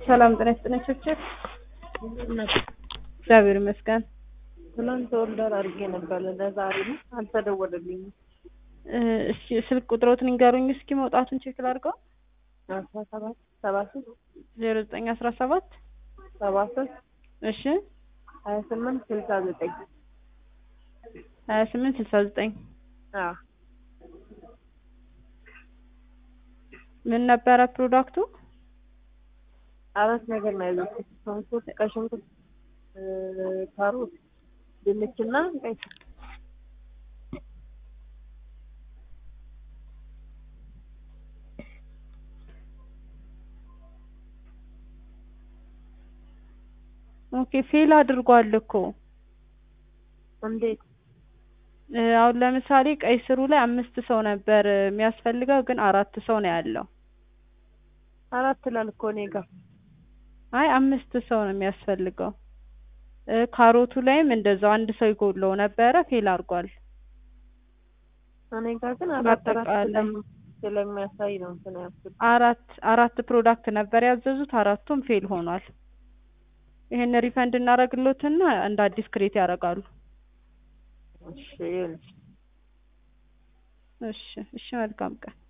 ሰላም ጤና ይስጥልኝ ቸርቸር እግዚአብሔር ይመስገን። ትናንት ኦርደር አድርጌ ነበር ለዛሬ ነው አልተደወለልኝም። እስኪ ስልክ ቁጥሮትን ይንገሩኝ እስኪ መውጣቱን ቼክ ላድርገው። አስራ ሰባት ሰባ ሶስት ዜሮ ዘጠኝ አስራ ሰባት ሰባ ሶስት እሺ ሀያ ስምንት ስልሳ ዘጠኝ ሀያ ስምንት ስልሳ ዘጠኝ አዎ ምን ነበረ ፕሮዳክቱ? አራት ነገር ነው ያዘዝኩት። ሽንኩርት፣ ቀይ ሽንኩርት፣ ካሮት፣ ድንችና ቀይ ስር። ኦኬ ፌል አድርጓል እኮ እንዴት? እ አሁን ለምሳሌ ቀይ ስሩ ላይ አምስት ሰው ነበር የሚያስፈልገው ግን አራት ሰው ነው ያለው። አራት ይላል እኮ እኔ ጋር። አይ አምስት ሰው ነው የሚያስፈልገው። እ ካሮቱ ላይም እንደዛው አንድ ሰው ይጎድለው ነበረ ፌል አድርጓል። እኔ ጋር ግን አራት አራት በአጠቃላይ ስለም- ስለሚያሳይ ነው እንትን ያልኩት። አራት አራት ፕሮዳክት ነበር ያዘዙት አራቱም ፌል ሆኗል። ይሄን ሪፈንድ እናደርግሎትና እንደ አዲስ ክሬት ያደርጋሉ። እሺ ይሁን። እሺ እሺ መልካም ቀን